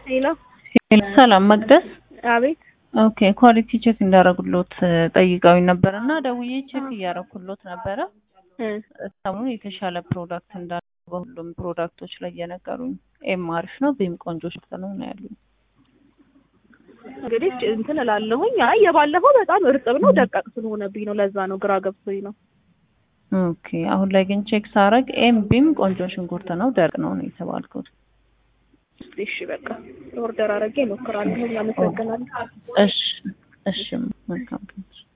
ሄሎ ሰላም መቅደስ። አቤት ኦኬ ኳሊቲ ቼክ እንዳረጉሎት ጠይቀውኝ ነበር እና ደውዬ ቼክ እያረኩሎት ነበረ። እ ሰሞኑን የተሻለ ፕሮዳክት እንዳለ በሁሉም ፕሮዳክቶች ላይ እየነገሩኝ፣ ኤም አሪፍ ነው፣ ቤም ቆንጆ ሽፍት ነው ነው ያሉኝ። እንግዲህ እንትን እላለሁኝ። አይ የባለፈው በጣም እርጥብ ነው ደቃቅ ስለሆነብኝ ነው። ለዛ ነው ግራ ገብቶኝ ነው። ኦኬ አሁን ላይ ግን ቼክ ሳረግ ኤም ቢም ቆንጆ ሽንኩርት ነው፣ ደርቅ ነው ነው የተባልኩት። እሺ በቃ ኦርደር አድርጌ እሞክራለሁ። አመሰግናለሁ። እሺ እሺ መልካም